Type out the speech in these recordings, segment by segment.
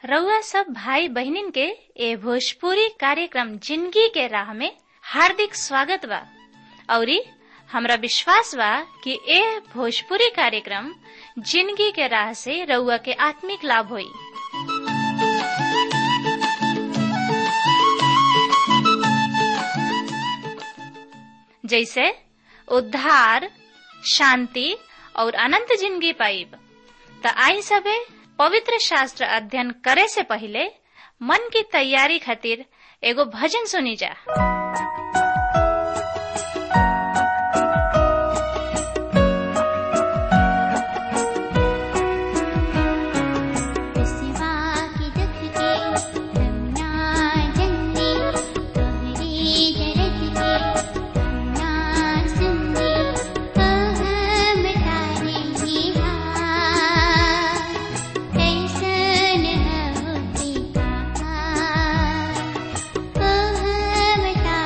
रउआ सब भाई बहिनीन के ए भोजपुरी कार्यक्रम जिंदगी के राह में हार्दिक स्वागत बा औरी हमरा विश्वास बा कि ए भोजपुरी कार्यक्रम जिंदगी के राह से रउआ के आत्मिक लाभ होई जैसे उद्धार शांति और अनंत जिंदगी पाइब त आई सबे पवित्र शास्त्र अध्ययन करे से पहले मन की तैयारी खातिर एगो भजन सुनी जा Oh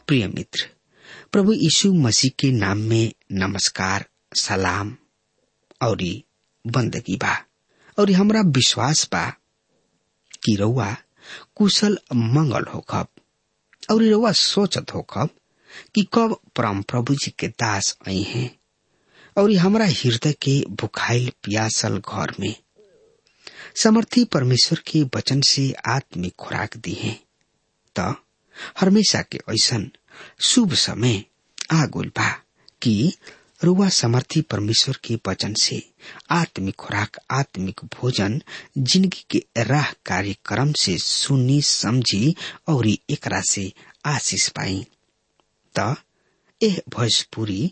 प्रिय मित्र प्रभु यीशु मसीह के नाम में नमस्कार सलाम और बंदगी बा और हमरा विश्वास बा कि रउआ कुशल मंगल होखब और रउआ सोचत होखब कि कब परम प्रभु जी के दास आई हैं और हमरा हृदय के भुखाइल प्यासल घर में समर्थी परमेश्वर के वचन से आत्मिक खुराक दी है त हमेशा के ऐसन शुभ समय आ गइल बा कि रुआ समर्थी परमेश्वर के वचन से आत्मिक खुराक आत्मिक भोजन जिंदगी के राह कार्यक्रम से सुनी समझी और एकरा से आशीष पाई त एह भोजपुरी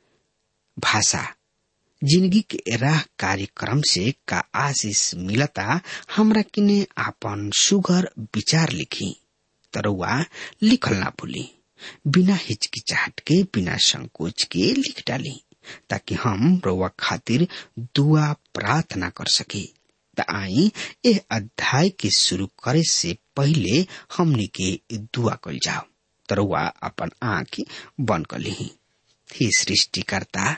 भाषा जिंदगी के राह कार्यक्रम से का आशीष मिलता हमरा किने आपन सुगर विचार लिखी तरुआ लिखल ना भूली बिना हिचकिचाहट के बिना संकोच के लिख डाली ताकि हम रउआ खातिर दुआ प्रार्थना कर सके त आई एह अध्याय के शुरू करे से पहले हमनी के दुआ कल जाओ तरुआ अपन आंख बंद कर ली हे सृष्टिकर्ता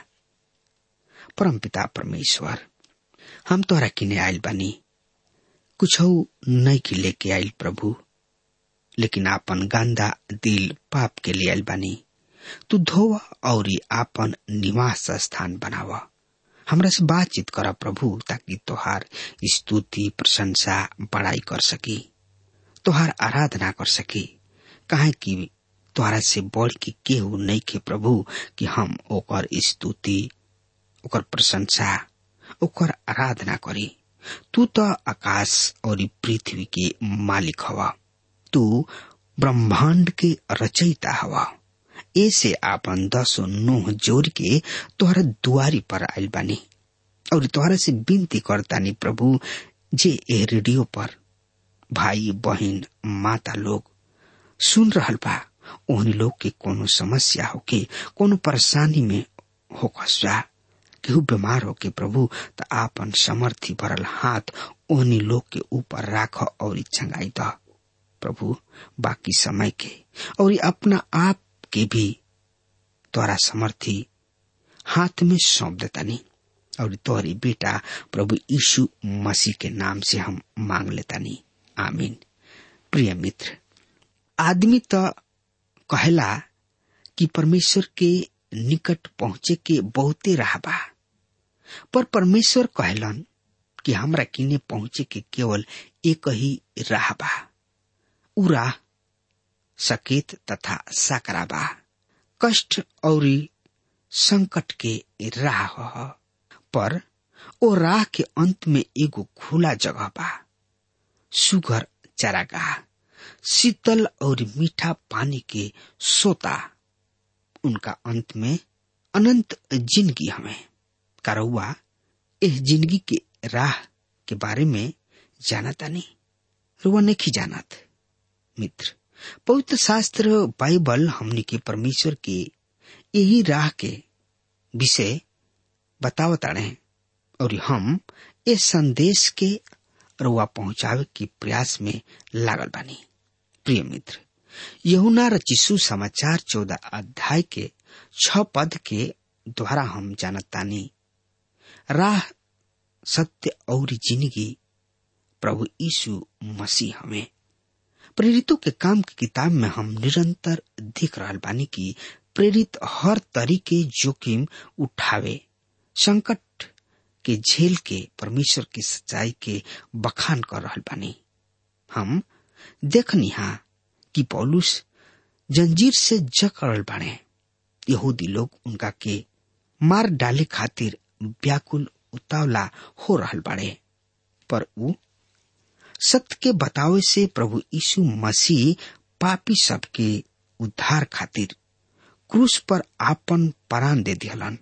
परमपिता परमेश्वर हम तोरा किने आयल बानी कुछ नहीं की लेके आयल प्रभु लेकिन आपन गंदा दिल पाप के लिए आयल बानी तू धोवा और आपन निवास स्थान बनावा हमरा से बातचीत करा प्रभु ताकि तोहार स्तुति प्रशंसा बड़ाई कर सकी तोहार आराधना कर सकी काहे कि तोहरा से बढ़ के केहू नहीं के प्रभु कि हम ओकर स्तुति ओकर प्रशंसा ओकर आराधना करी तू तो आकाश और पृथ्वी के मालिक हवा तू ब्रह्मांड के रचयिता हवा ऐसे आपन दसो नोह जोड़ के तोहरा दुआरी पर आयल बानी और तोहरा से विनती करतानी प्रभु जे ए रेडियो पर भाई बहन माता लोग सुन रहल बा ओहनी लोग के कोनो समस्या होके कोनो परेशानी में होकस्वा केहू बीमार होके प्रभु त आपन समर्थी भरल हाथ ओहनी लोग के ऊपर राख और चंगाई द प्रभु बाकी समय के और अपना आप के भी तोरा समर्थी हाथ में सौंप देतानी और तोहरी बेटा प्रभु यीशु मसीह के नाम से हम मांग लेतानी आमीन प्रिय मित्र आदमी तो कहला कि परमेश्वर के निकट पहुंचे के बहुते राह बा पर परमेश्वर कहलन कि हमरा किने पहुंचे के केवल एक ही राह बा उ राह सकेत तथा साकरा बा कष्ट और संकट के राह ह पर ओ राह के अंत में एगो खुला जगह बा सुगर चरागाह शीतल और मीठा पानी के सोता उनका अंत में अनंत जिंदगी हमें करौआ इस जिंदगी के राह के बारे में जानता नहीं रुआ नहीं जानत मित्र पवित्र शास्त्र बाइबल हमनी के परमेश्वर के यही राह के विषय बतावता रहे और हम इस संदेश के रुआ पहुंचावे के प्रयास में लागल बानी प्रिय मित्र यहुना रचिसु समाचार चौदह अध्याय के छ पद के द्वारा हम जानतानी राह सत्य और जिंदगी प्रभु यीशु मसीह हमें प्रेरितों के काम की किताब में हम निरंतर देख रहा बानी की प्रेरित हर तरीके जोखिम उठावे संकट के झेल के परमेश्वर की सच्चाई के बखान कर रहा बानी हम देखनी हा कि पौलुस जंजीर से जकड़ल बाड़े यहूदी लोग उनका के मार डाले खातिर व्याकुल उतावला हो रहल बाड़े पर उ सत्य के बतावे से प्रभु यीशु मसीह पापी सबके उद्धार खातिर क्रूस पर आपन प्राण दे दिहलन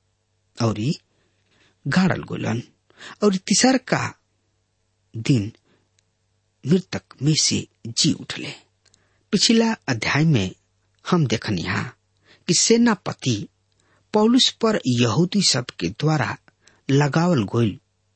और गाड़ल गोलन और तीसर का दिन मृतक में से जी उठले पिछला अध्याय में हम देखनी हा कि सेनापति पौलुस पर यहूदी सब के द्वारा लगावल गोल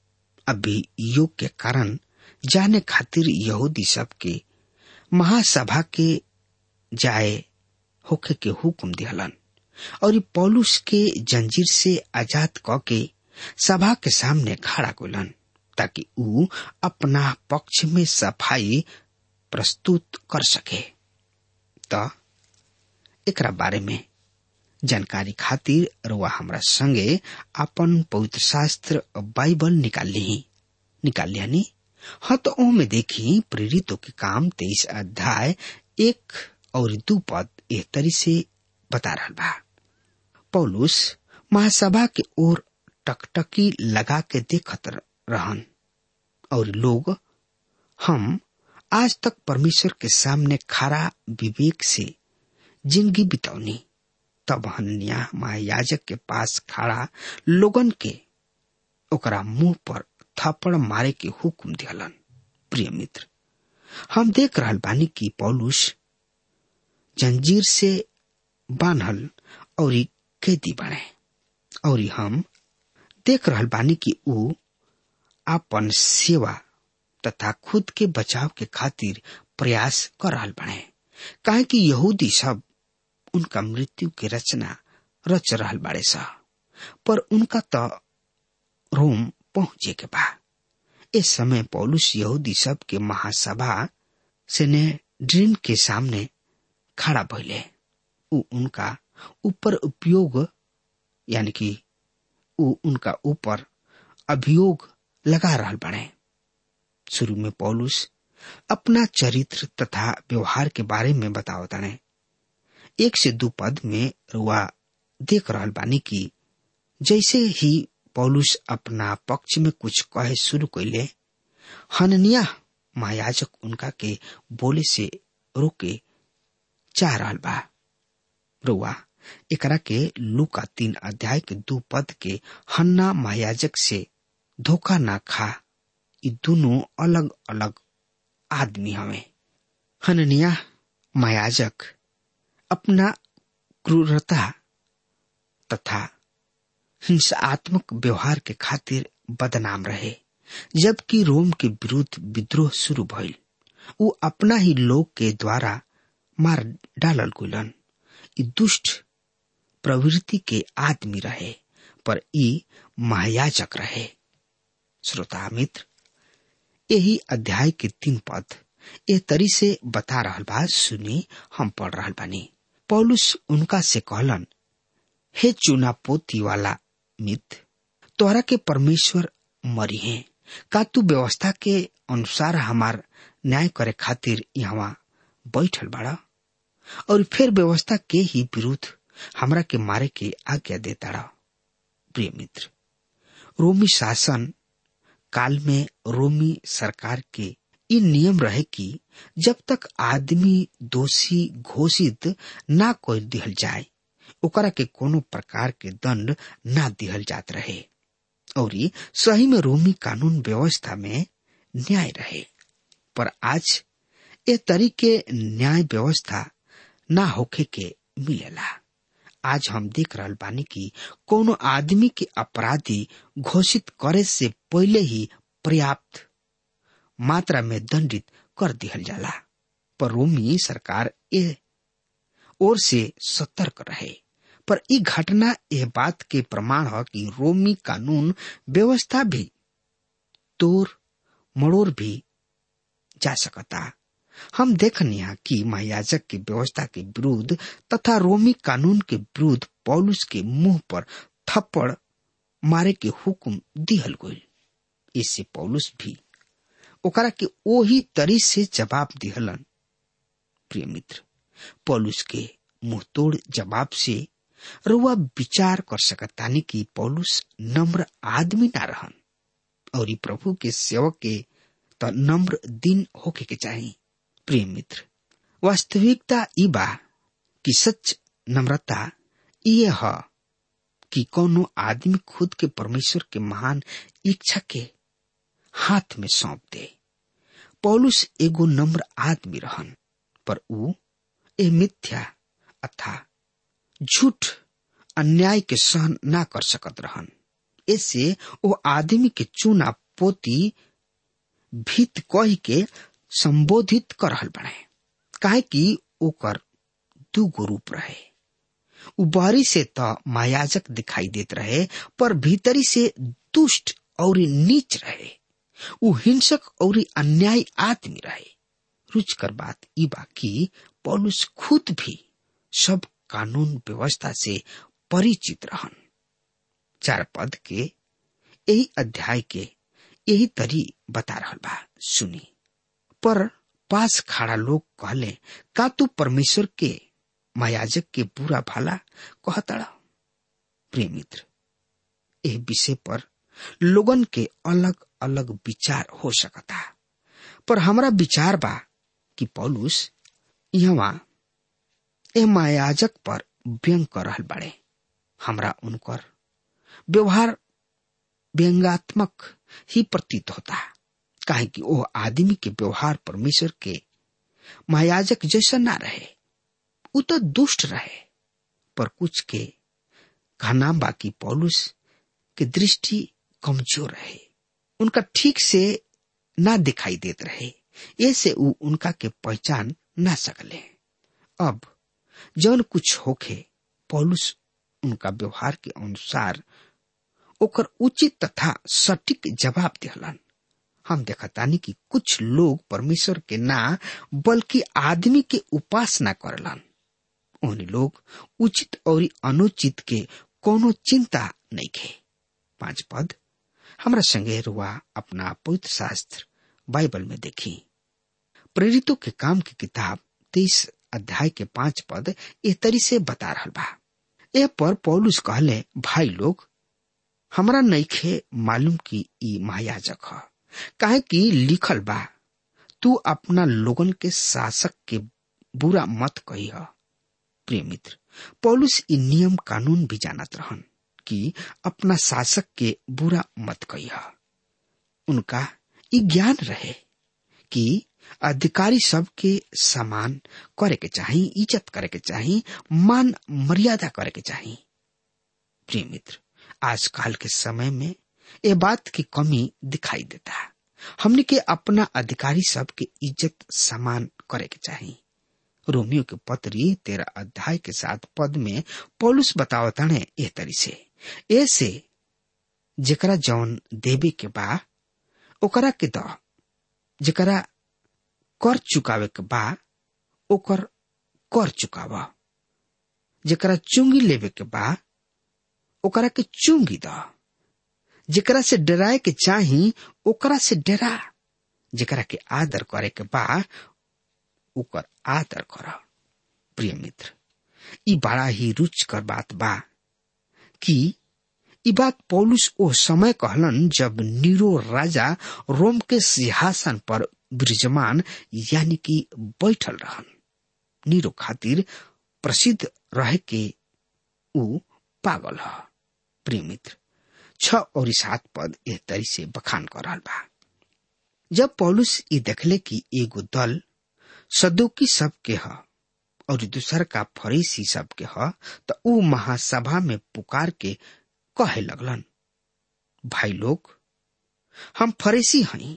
अभी योग के कारण जाने खातिर यहूदी सब के महासभा के जाए होखे के हुक्म दिहलन और पौलुस के जंजीर से आजाद क के सभा के सामने खड़ा कोलन ताकि ऊ अपना पक्ष में सफाई प्रस्तुत कर सके त एकरा बारे में जानकारी खातिर रुआ हमरा संगे अपन पवित्र शास्त्र बाइबल निकाल ली निकाल लिया नी हाँ तो में देखी प्रेरितों के काम तेईस अध्याय एक और दू पद एह तरी से बता रहा बा पौलुस महासभा के ओर टकटकी लगा के देखत रहन और लोग हम आज तक परमेश्वर के सामने खरा विवेक से जिंदगी बितौनी तब हनिया महायाजक के पास खड़ा लोगन के ओकरा मुंह पर थप्पड़ मारे के हुक्म दिहलन प्रिय मित्र हम देख रहल बानी कि पौलुस जंजीर से बान्हल और कैदी बने और हम देख रहल बानी कि ऊ आपन सेवा तथा खुद के बचाव के खातिर प्रयास कर रहल बने काहे कि यहूदी सब उनका मृत्यु की रचना रच रहल बाड़े सा पर उनका तो रोम पहुंचे के बा इस समय पौलुस यहूदी सब के महासभा सेनेड्रिन के सामने खड़ा भइले उ उनका ऊपर उपयोग यानी कि उ उनका ऊपर अभियोग लगा रहल बने शुरू में पौलुस अपना चरित्र तथा व्यवहार के बारे में बताओ तने एक से दो पद में रुआ देख रहल बानी की जैसे ही पौलुस अपना पक्ष में कुछ कहे शुरू कैले हननिया महायाजक उनका के बोले से रोके चाह रहल बा रुआ एकरा के लुका तीन अध्याय के दो पद के हन्ना महायाजक से धोखा ना खा ये दोनों अलग अलग आदमी हमें हननिया महायाजक अपना क्रूरता तथा हिंसात्मक व्यवहार के खातिर बदनाम रहे जबकि रोम के विरुद्ध विद्रोह शुरू भइल उ अपना ही लोग के द्वारा मार डालल गुलन ई दुष्ट प्रवृत्ति के आदमी रहे पर ई महायाजक रहे श्रोता मित्र यही अध्याय के तीन पद ए तरी से बता रहल बा सुनी हम पढ़ रहल बानी पौलुस उनका से कहलन हे चुना पोती वाला मित तोहरा के परमेश्वर मरी है का तू व्यवस्था के अनुसार हमार न्याय करे खातिर यहाँ बैठल बाड़ा और फिर व्यवस्था के ही विरुद्ध हमरा के मारे के आज्ञा देता रहा प्रिय मित्र रोमी शासन काल में रोमी सरकार के ये नियम रहे कि जब तक आदमी दोषी घोषित ना कर दिहल जाए ओकरा के कोनो प्रकार के दंड ना दिहल जात रहे और सही में रोमी कानून व्यवस्था में न्याय रहे पर आज ए तरीके न्याय व्यवस्था ना होखे के मिलेला आज हम देख रहल बानी कि कोनो आदमी के अपराधी घोषित करे से पहले ही पर्याप्त मात्रा में दंडित कर दिहल जाला पर रोमी सरकार ए ओर से सतर्क रहे पर ई घटना यह बात के प्रमाण है कि रोमी कानून व्यवस्था भी तोर मड़ोर भी जा सकता हम देखनिया कि महायाजक की व्यवस्था के विरुद्ध तथा रोमी कानून के विरुद्ध पौलुस के मुंह पर थप्पड़ मारे के हुक्म दिहल गई इससे पौलुस भी ओकरा के ओही तरी से जवाब दिहलन प्रिय मित्र पौलुस के मुंह तोड़ जवाब से रुआ विचार कर सकतानी कि पौलुस नम्र आदमी ना रहन और प्रभु के सेवक के त नम्र दिन होके के चाहिए प्रिय मित्र वास्तविकता ई बा कि सच नम्रता ये है कि कोनो आदमी खुद के परमेश्वर के महान इच्छा के हाथ में सौंप दे पौलुस एगो नम्र आदमी रहन पर ऊ ए मिथ्या अथा झूठ अन्याय के सहन ना कर सकत रहन ऐसे वो आदमी के चूना पोती भीत कह के संबोधित कर रहल बने काहे कि ओकर दू गो रूप रहे उ बाहरी से त मायाजक दिखाई देत रहे पर भीतरी से दुष्ट और नीच रहे उ हिंसक और अन्याय आदमी रहे रुचकर बात ई बाकी पौलुस खुद भी सब कानून व्यवस्था से परिचित रहन चार पद के यही अध्याय के यही तरी बता रहा बा सुनी पर पास खड़ा लोग कहले का तू परमेश्वर के मायाजक के बुरा भला कहतड़ा प्रिय मित्र एह विषय पर लोगन के अलग अलग विचार हो सकता पर हमरा विचार बा कि पौलुस यहाँ ए मायाजक पर व्यंग कर रहल बाड़े हमरा उनकर व्यवहार व्यंगात्मक ही प्रतीत होता काहे कि वो आदमी के व्यवहार परमेश्वर के महायाजक जैसा ना रहे वो तो दुष्ट रहे पर कुछ के कहना बाकी पौलुस के दृष्टि कमजोर रहे उनका ठीक से ना दिखाई देत रहे ऐसे उ उनका के पहचान ना सकले अब जौन कुछ होखे पौलुस उनका व्यवहार के अनुसार ओकर उचित तथा सटीक जवाब दिहलन हम देखतानी कि कुछ लोग परमेश्वर के ना बल्कि आदमी के उपासना करलन उन्हीं लोग उचित और अनुचित के कोनो चिंता नहीं खे पांच पद हमरा संगे रुआ अपना पवित्र शास्त्र बाइबल में देखी प्रेरितों के काम की किताब तेईस अध्याय के पांच पद ए तरी से बता रहा बा ए पर पौलुस कहले भाई लोग हमरा नईखे मालूम की ई महायाजक ह काहे कि लिखल बा तू अपना लोगन के शासक के बुरा मत कही ह प्रिय मित्र पौलुस ई नियम कानून भी जानत रहन कि अपना शासक के बुरा मत कही ह उनका ई ज्ञान रहे कि अधिकारी सब के समान करे के चाही इज्जत करे के चाही मान मर्यादा करे के चाही प्रिय मित्र आजकल के समय में ये बात की कमी दिखाई देता हमने के अपना अधिकारी सब के इज्जत समान करे के चाही रोमियो के पत्री तेरह अध्याय के साथ पद में पौलुस बतावता ने एह तरी से ऐसे जेकरा जौन देवे के बा ओकरा के द जेकरा कर चुकावे के बा ओकर कर चुकाव जेकरा चुंगी लेवे के बा ओकरा के चुंगी द जेकरा से डराए के चाही ओकरा से डरा जेकरा के आदर करे के बा ओकर आदर कर प्रिय मित्र ई बड़ा ही रुचकर बात बा कि ई बात पौलुस ओ समय कहलन जब नीरो राजा रोम के सिंहासन पर विराजमान यानी कि बैठल रहन नीरो खातिर प्रसिद्ध रहे के ऊ पागल ह प्रिय मित्र छ और सात पद एह तरी से बखान कर रहा बा जब पौलुस ई देखले कि एगो दल सदुकी सब के ह और दूसर का फरीसी सब के ह तो ऊ महासभा में पुकार के कहे लगलन भाई लोग हम फरीसी हई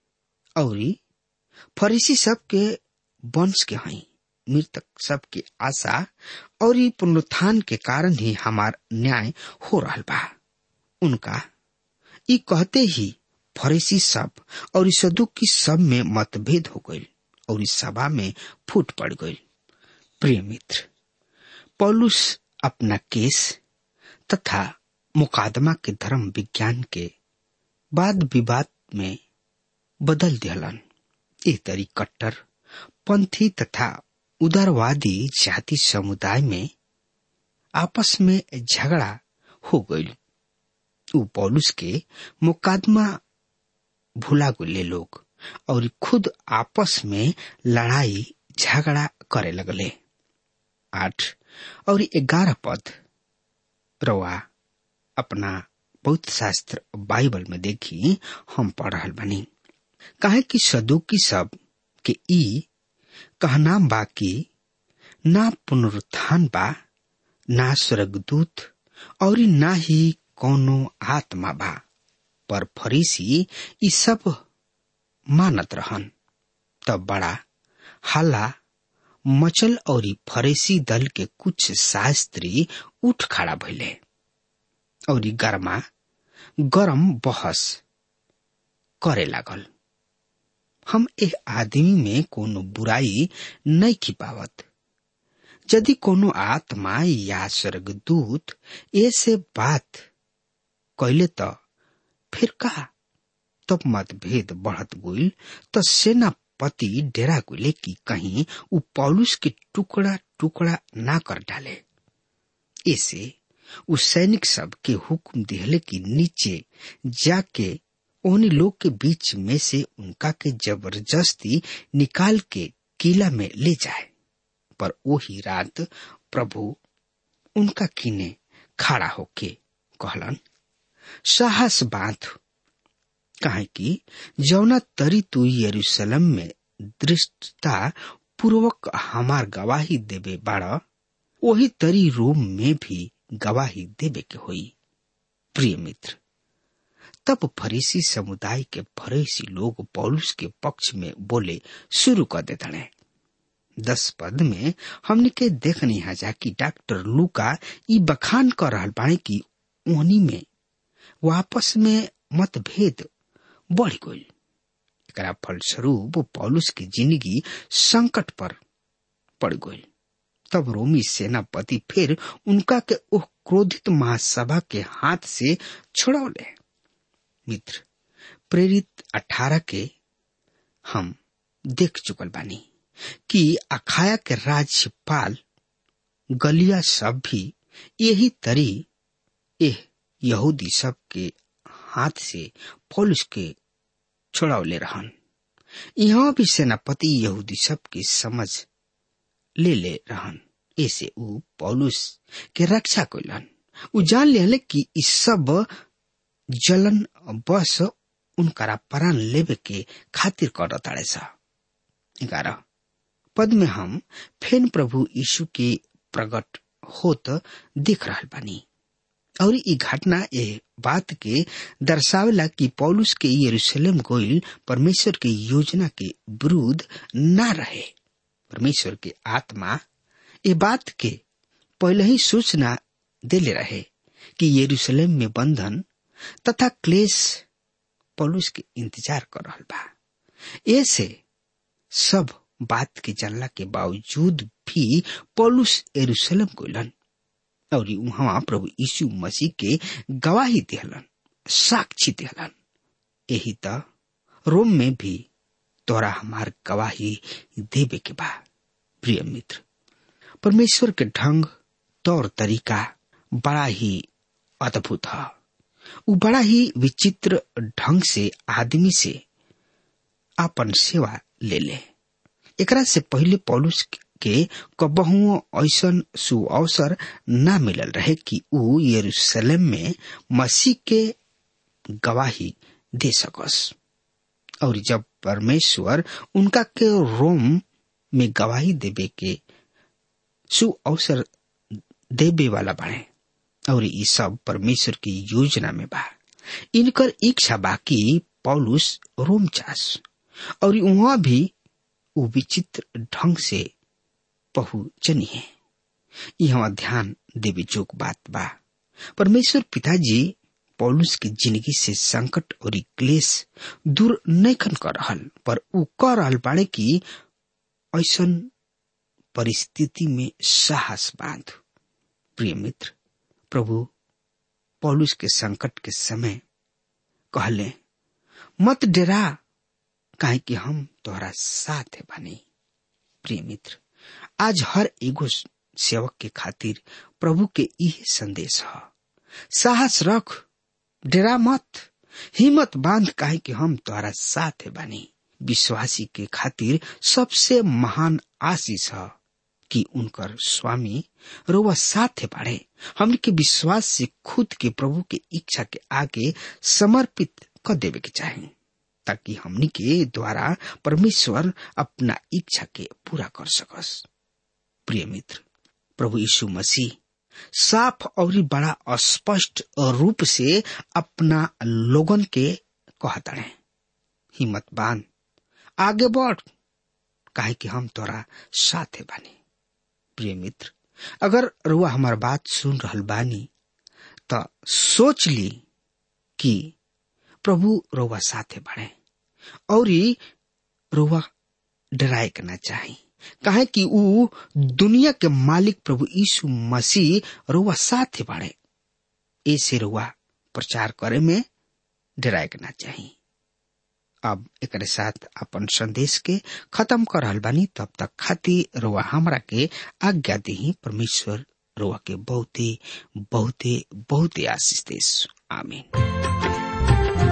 और फरीसी सब के वंश के हई मृतक सब की आशा और पुनरुत्थान के कारण ही हमार न्याय हो रहा बा उनका ई कहते ही फरीसी सब और सदुकी सब में मतभेद हो गई और इस सभा में फूट पड़ गई प्रिय मित्र पौलुस अपना केस तथा मुकादमा के धर्म विज्ञान के वाद विवाद में बदल दिहलन ए तरी कट्टर पंथी तथा उदारवादी जाति समुदाय में आपस में झगड़ा हो गई उ पौलुस के मुकादमा भुला गुले लोग और खुद आपस में लड़ाई झगड़ा करे लगले आठ और ग्यारह पद रवा अपना पवित्र शास्त्र बाइबल में देखी हम पढ़ रहा बनी काहे कि सदुकी सब के ई कहना बा कि ना पुनरुत्थान बा ना स्वर्गदूत और ना ही कोनो आत्मा बा पर फरीसी ई सब मानत रहन तब बड़ा हल्ला मचल और फरेसी दल के कुछ शास्त्री उठ खड़ा भइले और गरमा गरम बहस करे लागल हम एह आदमी में कोनो बुराई नहीं खिपावत यदि कोनो आत्मा या स्वर्गदूत ऐसे बात कैले त फिर का तब मतभेद बढ़त गइल त सेनापति डेरा गइले कि कहीं उ पौलुस के टुकड़ा टुकड़ा ना कर डाले ऐसे उ सैनिक सब के हुक्म दिहले कि नीचे जाके उन्हीं लोग के बीच में से उनका के जबरदस्ती निकाल के किला में ले जाए पर वही रात प्रभु उनका किने खड़ा होके कहलन साहस बांध कहे कि जौना तरी तू यरूशलेम में दृष्टता पूर्वक हमार गवाही देवे बाड़ा वही तरी रोम में भी गवाही देवे के होई प्रिय मित्र तब फरीसी समुदाय के फरीसी लोग पौलुस के पक्ष में बोले शुरू कर देते दस पद में हमने के देखनी है जा कि डॉक्टर लूका ई बखान कर रहा बाणे की उन्हीं में वापस में मतभेद बढ़ गई एकरा फलस्वरूप पौलुस की जिंदगी संकट पर पड़ गई तब रोमी सेनापति फिर उनका के ओह क्रोधित महासभा के हाथ से छुड़ौले मित्र प्रेरित अठारह के हम देख चुकल बानी कि अखाया के राज्यपाल गलिया सब भी यही तरी एह यहूदी सब के हाथ से पौलुस के छोड़ावले रहन यहाँ भी सेनापति यहूदी सब की समझ ले ले रहन ऐसे उ पौलुस के रक्षा कैलन उ जान ले कि इस सब जलन बस उनकरा प्राण लेवे के खातिर कर ताड़े सा ग्यारह पद में हम फेन प्रभु यीशु के प्रकट होत दिख रहा बानी और ई घटना ए बात के दर्शावेला कि पौलुस के यरूशलेम गोइल परमेश्वर के योजना के विरुद्ध न रहे परमेश्वर के आत्मा ए बात के पहले ही सूचना देले रहे कि यरूशलेम में बंधन तथा क्लेश पौलुस के इंतजार कर रहा बा ऐसे सब बात के जानला के बावजूद भी पौलुस यरूशलेम गोलन और वहां प्रभु यीशु मसीह के गवाही दिहलन साक्षी दिहलन यही त रोम में भी तोरा हमार गवाही देवे के बा प्रिय मित्र परमेश्वर के ढंग तौर तरीका बड़ा ही अद्भुत है वो बड़ा ही विचित्र ढंग से आदमी से अपन सेवा ले ले एकरा से पहले पौलुस के कबहुओ ऐसन सुअवसर न मिलल रहे कि ऊ यरूशलेम में मसीह के गवाही दे सकस और जब परमेश्वर उनका के रोम में गवाही देवे के सु अवसर देवे वाला बने और ये सब परमेश्वर की योजना में बा इनकर इच्छा बाकी पौलुस रोम चास और वहां भी वो विचित्र ढंग से पहुंचनी है यहाँ ध्यान देवे जोग बात बा परमेश्वर पिताजी पौलुस की जिंदगी से संकट और क्लेश दूर नहीं कर रहल पर उ कह रहल बाड़े की ऐसन परिस्थिति में साहस बांध प्रिय मित्र प्रभु पौलुस के संकट के समय कहले मत डरा काहे कि हम तोहरा साथ है बनी प्रिय मित्र आज हर एगो सेवक के खातिर प्रभु के यह संदेश है साहस रख डरा मत हिम्मत बांध काहे कि हम तोहरा साथ है बनी विश्वासी के खातिर सबसे महान आशीष है कि उनकर स्वामी रोवा साथ बाढ़े हमने के विश्वास से खुद के प्रभु के इच्छा के आगे समर्पित कर देवे के चाहे ताकि हमनी के द्वारा परमेश्वर अपना इच्छा के पूरा कर सकस प्रिय मित्र प्रभु यीशु मसीह साफ और बड़ा स्पष्ट रूप से अपना लोगन के कहता है हिम्मत बांध आगे बढ़ काहे कि हम तोरा साथे बानी प्रिय मित्र अगर रुआ हमार बात सुन रहल बानी त सोच ली कि प्रभु रोवा साथे बढ़े और रोवा डराए के ना चाही काहे कि ऊ दुनिया के मालिक प्रभु यीशु मसीह रोवा साथे बढ़े ऐसे रोवा प्रचार करे में डराए के ना चाही अब एक साथ अपन संदेश के खत्म कर रहल बानी तब तक खातिर रोवा हमरा के आज्ञा दी परमेश्वर रोवा के बहुते बहुते बहुते आशीष देश आमीन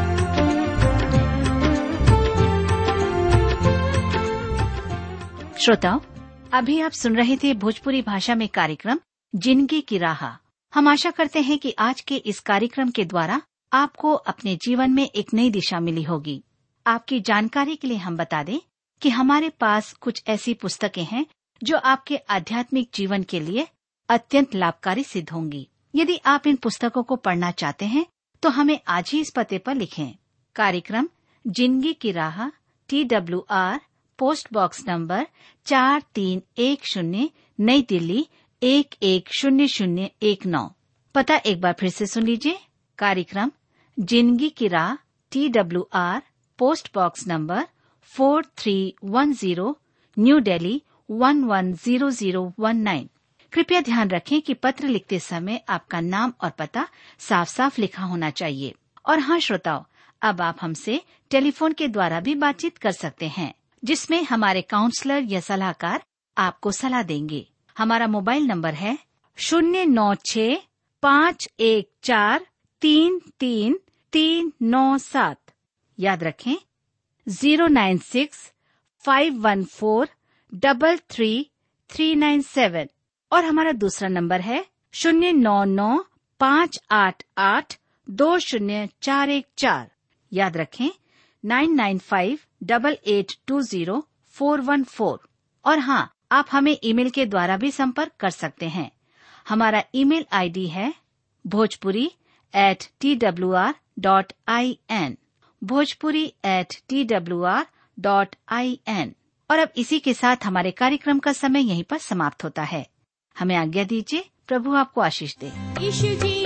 श्रोताओं अभी आप सुन रहे थे भोजपुरी भाषा में कार्यक्रम जिंदगी की राह हम आशा करते हैं कि आज के इस कार्यक्रम के द्वारा आपको अपने जीवन में एक नई दिशा मिली होगी आपकी जानकारी के लिए हम बता दें कि हमारे पास कुछ ऐसी पुस्तकें हैं जो आपके आध्यात्मिक जीवन के लिए अत्यंत लाभकारी सिद्ध होंगी यदि आप इन पुस्तकों को पढ़ना चाहते हैं तो हमें आज ही इस पते पर लिखें कार्यक्रम जिंदगी की राह T W R post box number चार तीन एक शून्य नई दिल्ली एक एक शून्य शून्य एक नौ पता एक बार फिर से सुन लीजिए कार्यक्रम जिंदगी की राह T W R post box number four three one zero new Delhi one one zero zero one nine कृपया ध्यान रखें कि पत्र लिखते समय आपका नाम और पता साफ साफ लिखा होना चाहिए और हाँ श्रोताओं अब आप हमसे टेलीफोन के द्वारा भी बातचीत कर सकते हैं जिसमें हमारे काउंसलर या सलाहकार आपको सलाह देंगे हमारा मोबाइल नंबर है शून्य नौ छ पाँच एक चार तीन तीन तीन नौ सात याद रखें zero nine six five one four double three three nine seven और हमारा दूसरा नंबर है शून्य नौ नौ पाँच आठ आठ दो शून्य चार एक चार याद रखें nine nine five double eight two zero four one four और हाँ आप हमें ईमेल के द्वारा भी संपर्क कर सकते हैं हमारा ईमेल आईडी है Bhojpuri at T W R dot I N Bhojpuri at T W R dot I N और अब इसी के साथ हमारे कार्यक्रम का समय यहीं पर समाप्त होता है हमें आज्ञा दीजिए प्रभु आपको आशीष दे यीशु जी